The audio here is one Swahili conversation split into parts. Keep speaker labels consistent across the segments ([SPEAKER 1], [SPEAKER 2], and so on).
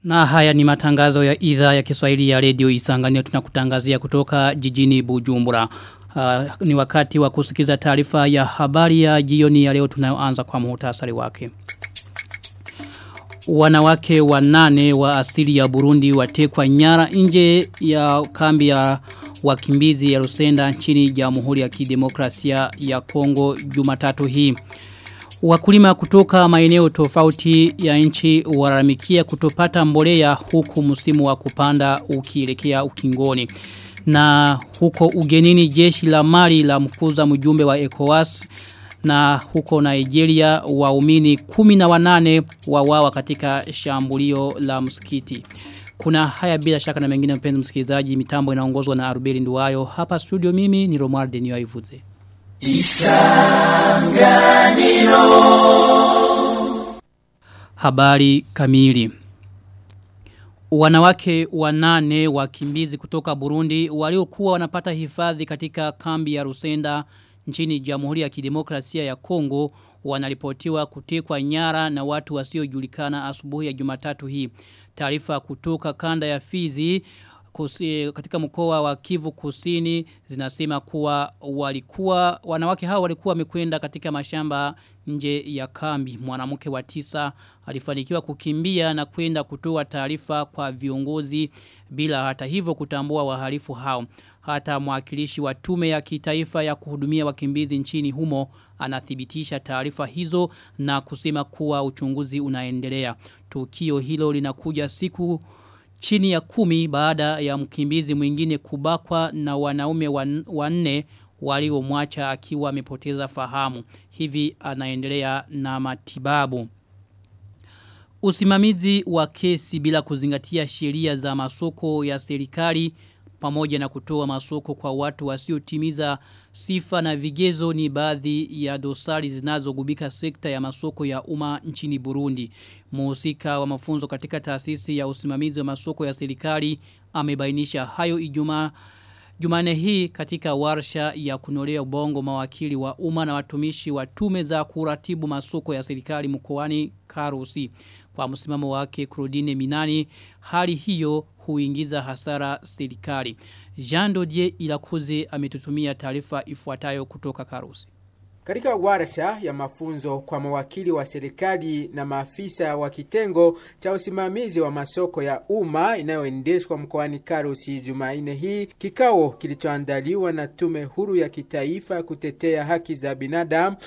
[SPEAKER 1] Na haya ni matangazo ya idhaa ya Kiswahili ya Radio Isanganiro tunakutangazia kutoka jijini Bujumbura. Uh, ni wakati wa kusikiza taarifa ya habari ya jioni ya leo tunayoanza kwa muhtasari wake. Wanawake wanane wa asili ya Burundi watekwa nyara nje ya kambi ya wakimbizi ya Rusenda nchini Jamhuri ya Kidemokrasia ya Kongo Jumatatu hii. Wakulima kutoka maeneo tofauti ya nchi waramikia kutopata mbolea huku msimu wa kupanda ukielekea ukingoni. Na huko ugenini jeshi la mali la mkuza mjumbe wa ECOWAS na huko Nigeria waumini kumi na wanane wawawa katika shambulio la msikiti. Kuna haya bila shaka na mengine mpenzi msikilizaji mitambo inaongozwa na Arubeli Nduwayo. Hapa studio mimi ni Romuald Denio Ivuze. Isanganiro Habari kamili Wanawake wanane wakimbizi kutoka Burundi waliokuwa wanapata hifadhi katika kambi ya Rusenda nchini Jamhuri ya Kidemokrasia ya Kongo wanaripotiwa kutekwa nyara na watu wasiojulikana asubuhi ya Jumatatu hii. Taarifa kutoka kanda ya Fizi kusi, katika mkoa wa Kivu Kusini zinasema kuwa walikuwa wanawake hao walikuwa wamekwenda katika mashamba nje ya kambi. Mwanamke wa tisa alifanikiwa kukimbia na kwenda kutoa taarifa kwa viongozi bila hata hivyo kutambua wahalifu hao. Hata mwakilishi wa tume ya kitaifa ya kuhudumia wakimbizi nchini humo anathibitisha taarifa hizo na kusema kuwa uchunguzi unaendelea. Tukio hilo linakuja siku chini ya kumi baada ya mkimbizi mwingine kubakwa na wanaume wanne waliomwacha akiwa amepoteza fahamu. Hivi anaendelea na matibabu. Usimamizi wa kesi bila kuzingatia sheria za masoko ya serikali pamoja na kutoa masoko kwa watu wasiotimiza sifa na vigezo ni baadhi ya dosari zinazogubika sekta ya masoko ya umma nchini Burundi. Muhusika wa mafunzo katika taasisi ya usimamizi wa masoko ya serikali amebainisha hayo Ijumaa Jumane hii katika warsha ya kunolea ubongo mawakili wa umma na watumishi wa tume za kuratibu masoko ya serikali mkoani Karusi. Kwa msimamo wake Claudine Minani, hali hiyo huingiza hasara serikali. Jean Dodier Ilakuze ametutumia taarifa ifuatayo kutoka Karusi.
[SPEAKER 2] Katika warsha ya mafunzo kwa mawakili wa serikali na maafisa wa kitengo cha usimamizi wa masoko ya umma inayoendeshwa mkoani Karusi Jumanne hii, kikao kilichoandaliwa na tume huru ya kitaifa kutetea haki za binadamu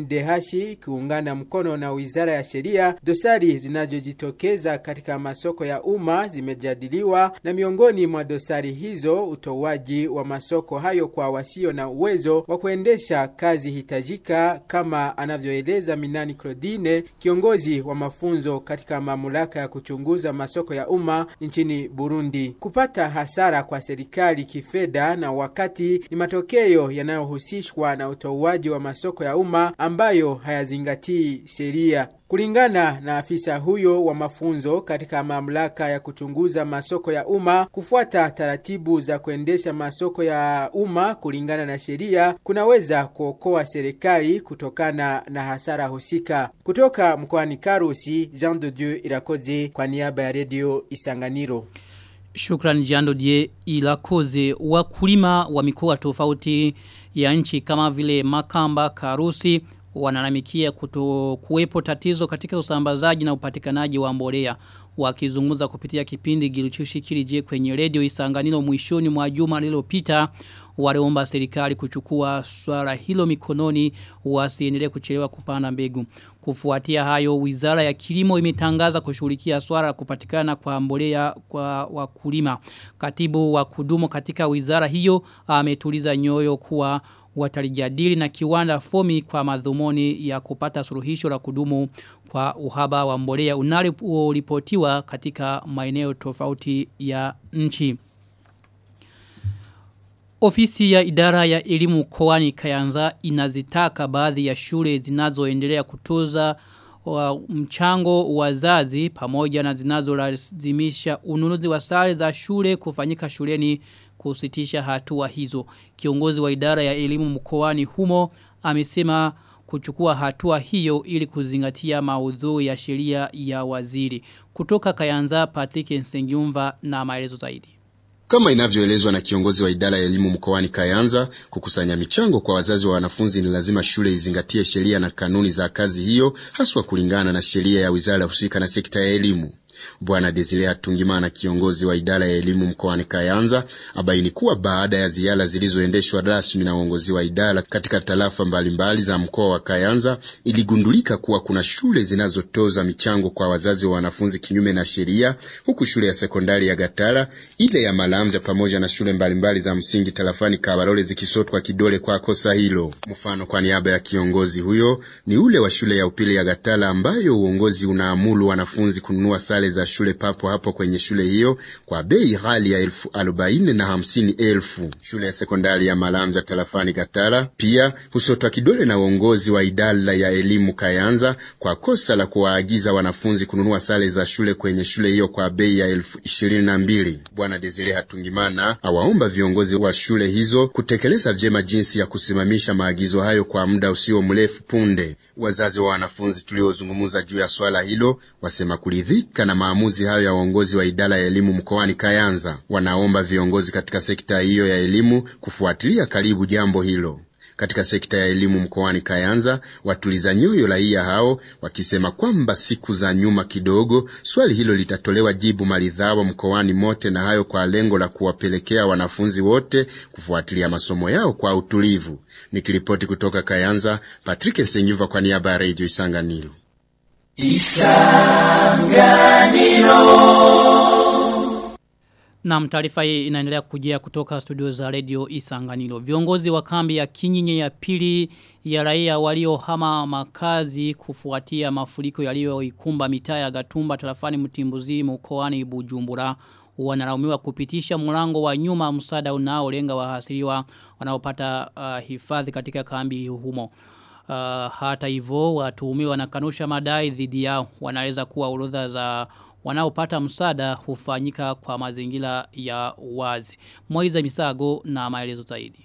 [SPEAKER 2] CNDH kiungana mkono na Wizara ya Sheria, dosari zinazojitokeza katika masoko ya umma zimejadiliwa, na miongoni mwa dosari hizo utoaji wa masoko hayo kwa wasio na uwezo wa kuendesha kazi hitaji kuhitajika kama anavyoeleza Minani Claudine, kiongozi wa mafunzo katika mamlaka ya kuchunguza masoko ya umma nchini Burundi. Kupata hasara kwa serikali kifedha na wakati ni matokeo yanayohusishwa na utoaji wa masoko ya umma ambayo hayazingatii sheria. Kulingana na afisa huyo wa mafunzo katika mamlaka ya kuchunguza masoko ya umma, kufuata taratibu za kuendesha masoko ya umma kulingana na sheria kunaweza kuokoa serikali kutokana na hasara husika. Kutoka mkoani Karusi, Jean de Dieu Irakoze kwa niaba ya redio Isanganiro.
[SPEAKER 1] Shukran Jando Die Ilakoze wakulima wa mikoa tofauti ya nchi kama vile Makamba, Karusi, wanalamikia kuto kuwepo tatizo katika usambazaji na upatikanaji wa mbolea wakizungumza kupitia kipindi Giluchushi Kilije kwenye redio Isanganiro mwishoni mwa juma lililopita waliomba serikali kuchukua swala hilo mikononi wasiendelee kuchelewa kupanda mbegu kufuatia hayo wizara ya kilimo imetangaza kushughulikia swala la kupatikana kwa mbolea kwa wakulima katibu wa kudumu katika wizara hiyo ametuliza nyoyo kuwa watalijadili na kiwanda fomi kwa madhumuni ya kupata suluhisho la kudumu kwa uhaba wa mbolea unalipotiwa katika maeneo tofauti ya nchi. Ofisi ya idara ya elimu mkoani Kayanza inazitaka baadhi ya shule zinazoendelea kutoza wa mchango wazazi pamoja na zinazolazimisha ununuzi wa sare za shule kufanyika shuleni kusitisha hatua hizo. Kiongozi wa idara ya elimu mkoani humo amesema kuchukua hatua hiyo ili kuzingatia maudhui ya sheria ya waziri. Kutoka Kayanza Patrick Nsengyumva na maelezo zaidi.
[SPEAKER 3] Kama inavyoelezwa na kiongozi wa idara ya elimu mkoani Kayanza, kukusanya michango kwa wazazi wa wanafunzi ni lazima shule izingatie sheria na kanuni za kazi hiyo, haswa kulingana na sheria ya wizara husika na sekta ya elimu. Bwana Desire Hatungimana, kiongozi wa idara ya elimu mkoani Kayanza, abaini kuwa baada ya ziara zilizoendeshwa rasmi na uongozi wa idara katika tarafa mbalimbali za mkoa wa Kayanza, iligundulika kuwa kuna shule zinazotoza michango kwa wazazi wa wanafunzi kinyume na sheria, huku shule ya sekondari ya Gatara, ile ya Malamvya pamoja na shule mbalimbali za msingi tarafani Kabarole zikisotwa kidole kwa kosa hilo. Mfano, kwa niaba ya kiongozi huyo ni ule wa shule ya upili ya Gatara ambayo uongozi unaamuru wanafunzi kununua sare za shule papo hapo kwenye shule hiyo kwa bei ghali ya elfu arobaini na hamsini elfu. Shule ya sekondari ya Malamvya tarafani Gatara pia husotwa kidole na uongozi wa idara ya elimu Kayanza kwa kosa la kuwaagiza wanafunzi kununua sare za shule kwenye shule hiyo kwa bei ya elfu ishirini na mbili. Bwana Desire Hatungimana awaomba viongozi wa shule hizo kutekeleza vyema jinsi ya kusimamisha maagizo hayo kwa muda usio mrefu punde. Wazazi wa wanafunzi tuliozungumza juu ya swala hilo wasema kuridhika na maamuzi hayo ya uongozi wa idara ya elimu mkoani Kayanza. Wanaomba viongozi katika sekta hiyo ya elimu kufuatilia karibu jambo hilo. Katika sekta ya elimu mkoani Kayanza watuliza nyoyo raia hao wakisema kwamba siku za nyuma kidogo swali hilo litatolewa jibu maridhawa mkoani mote, na hayo kwa lengo la kuwapelekea wanafunzi wote kufuatilia masomo yao kwa utulivu. Nikiripoti kutoka Kayanza, Patrick Nsenyiva kwa niaba ya Radio Isanganiro.
[SPEAKER 1] Na taarifa hii inaendelea kujia kutoka studio za radio Isanganiro. Viongozi wa kambi ya Kinyinye ya pili ya raia waliohama makazi kufuatia mafuriko yaliyoikumba mitaa ya Gatumba tarafani Mtimbuzi mkoani Bujumbura wanalaumiwa kupitisha mlango wa nyuma msaada unaolenga wahasiriwa wanaopata uh, hifadhi katika kambi humo. Uh, hata hivyo watuhumiwa wanakanusha madai dhidi yao wanaweza kuwa orodha za wanaopata msaada hufanyika kwa mazingira ya wazi. Moiza Misago na maelezo zaidi.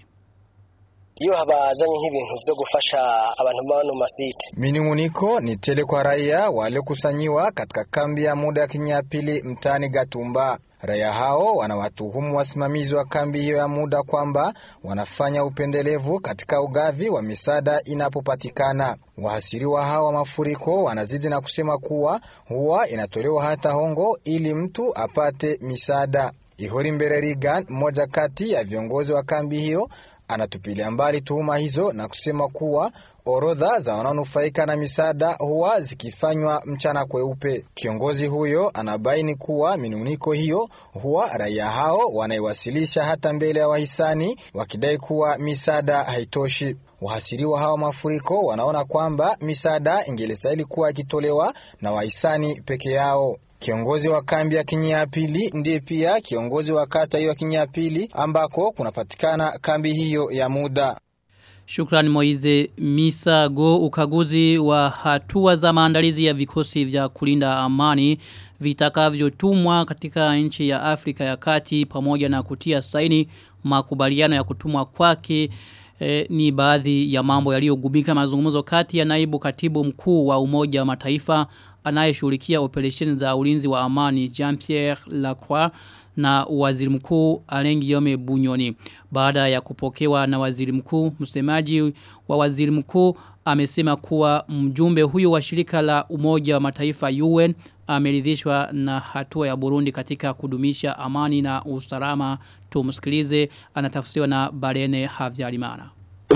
[SPEAKER 4] iyo habazanye nk'ibintu byo gufasha abantu bano masite.
[SPEAKER 5] Minunguniko ni tele kwa raia waliokusanyiwa katika kambi ya muda ya Kinyapili mtaani Gatumba. Raia hao wanawatuhumu wasimamizi wa kambi hiyo ya muda kwamba wanafanya upendelevu katika ugavi wa misaada inapopatikana. Wahasiriwa hao wa mafuriko wanazidi na kusema kuwa huwa inatolewa hata hongo ili mtu apate misaada. Ihori Mbere Rigan, mmoja kati ya viongozi wa kambi hiyo, anatupilia mbali tuhuma hizo na kusema kuwa orodha za wanaonufaika na misaada huwa zikifanywa mchana kweupe. Kiongozi huyo anabaini kuwa minuniko hiyo huwa raia hao wanaiwasilisha hata mbele ya wahisani wakidai kuwa misaada haitoshi. Wahasiriwa hawa mafuriko wanaona kwamba misaada ingelistahili kuwa ikitolewa na wahisani peke yao. Kiongozi wa kambi ya Kinyapili ndiye pia kiongozi wa kata hiyo ya Kinyapili ambako kunapatikana kambi hiyo ya muda.
[SPEAKER 1] Shukrani Moize Misago ukaguzi wa hatua za maandalizi ya vikosi vya kulinda amani vitakavyotumwa katika nchi ya Afrika ya Kati pamoja na kutia saini makubaliano ya kutumwa kwake e, ni baadhi ya mambo yaliyogubika mazungumzo kati ya naibu katibu mkuu wa Umoja wa Mataifa anayeshughulikia operesheni za ulinzi wa amani Jean-Pierre Lacroix na waziri mkuu Alain Guillaume Bunyoni. Baada ya kupokewa na waziri mkuu, msemaji wa waziri mkuu amesema kuwa mjumbe huyo wa shirika la Umoja wa Mataifa UN ameridhishwa na hatua ya Burundi katika kudumisha amani na usalama. Tumsikilize anatafsiriwa na Barene Havyarimana.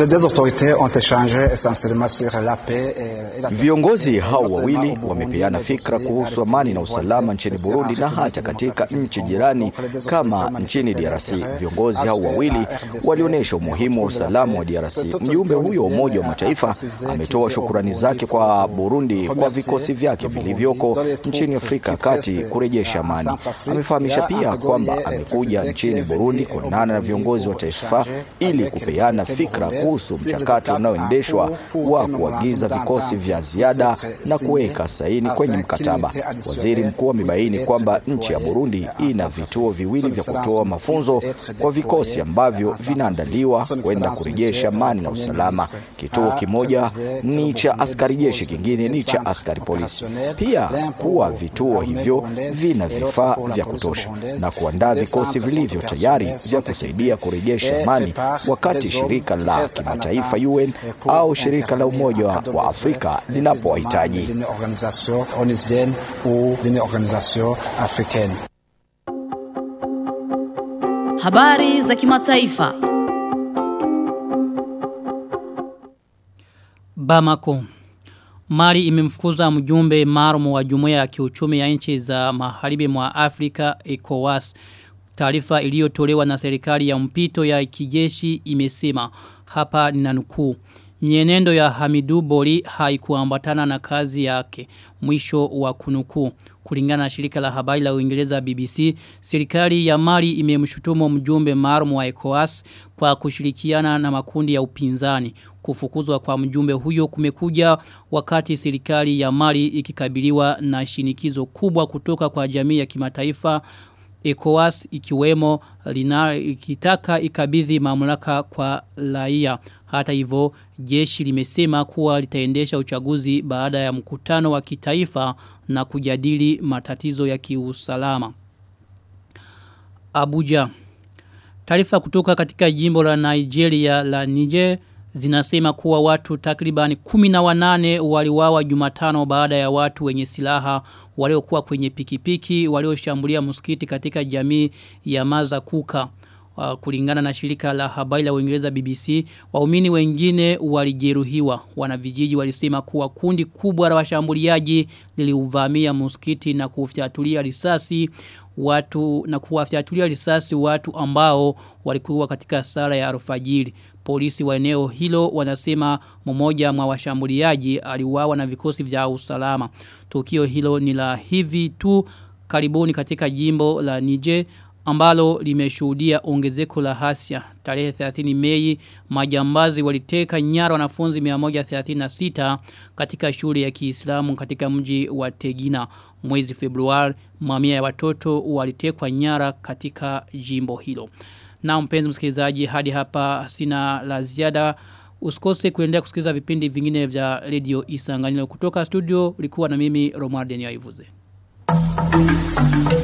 [SPEAKER 6] Viongozi hao wawili wamepeana fikra kuhusu amani na usalama nchini Burundi na hata katika nchi jirani kama nchini DRC. Viongozi hao wawili walionyesha umuhimu wa usalama wa DRC. Mjumbe huyo wa Umoja wa Mataifa ametoa shukurani zake kwa Burundi kwa vikosi vyake vilivyoko nchini Afrika ya Kati kurejesha amani. Amefahamisha pia kwamba amekuja nchini Burundi kuonana na viongozi wa taifa ili kupeana fikra kuhusu mchakato unaoendeshwa wa kuagiza vikosi vya ziada na kuweka saini kwenye mkataba. Waziri mkuu amebaini kwamba nchi ya Burundi ina vituo viwili vya kutoa mafunzo kwa vikosi ambavyo vinaandaliwa kwenda kurejesha amani na usalama. Kituo kimoja ni cha askari jeshi, kingine ni cha askari polisi. Pia kuwa vituo hivyo vina vifaa vya kutosha na kuandaa vikosi vilivyo tayari vya kusaidia kurejesha amani wakati shirika la kimataifa UN au shirika la Umoja wa Afrika linapowahitaji.
[SPEAKER 7] Habari za kimataifa.
[SPEAKER 1] Bamako. Mali imemfukuza mjumbe maalum wa jumuiya ya kiuchumi ya nchi za magharibi mwa Afrika ECOWAS. Taarifa iliyotolewa na serikali ya mpito ya kijeshi imesema hapa ninanukuu. Mienendo ya Hamidu Bori haikuambatana na kazi yake. Mwisho wa kunukuu. Kulingana na shirika la habari la Uingereza BBC, serikali ya Mali imemshutumu mjumbe maalum wa ECOWAS kwa kushirikiana na makundi ya upinzani. Kufukuzwa kwa mjumbe huyo kumekuja wakati serikali ya Mali ikikabiliwa na shinikizo kubwa kutoka kwa jamii ya kimataifa ECOWAS ikiwemo lina, ikitaka ikabidhi mamlaka kwa raia. Hata hivyo jeshi limesema kuwa litaendesha uchaguzi baada ya mkutano wa kitaifa na kujadili matatizo ya kiusalama. Abuja. Taarifa kutoka katika jimbo la Nigeria la Niger zinasema kuwa watu takribani kumi na wanane waliwawa jumatano baada ya watu wenye silaha waliokuwa kwenye pikipiki walioshambulia msikiti katika jamii ya Maza Kuka. Uh, kulingana na shirika la habari la Uingereza BBC, waumini wengine walijeruhiwa. Wanavijiji walisema kuwa kundi kubwa la washambuliaji liliuvamia msikiti na kufyatulia risasi watu na kuwafyatulia risasi watu ambao walikuwa katika sala ya alfajiri. Polisi wa eneo hilo wanasema mmoja mwa washambuliaji aliuawa na vikosi vya usalama. Tukio hilo ni la hivi tu karibuni katika jimbo la Niger ambalo limeshuhudia ongezeko la hasia. Tarehe 30 Mei majambazi waliteka nyara wanafunzi 136 katika shule ya Kiislamu katika mji wa Tegina. Mwezi Februari mamia ya watoto walitekwa nyara katika jimbo hilo. Na mpenzi msikilizaji hadi hapa sina la ziada. Usikose kuendelea kusikiliza vipindi vingine vya Radio Isanganilo kutoka studio. Likuwa na mimi Romuald Denia Ivuze. Thank you.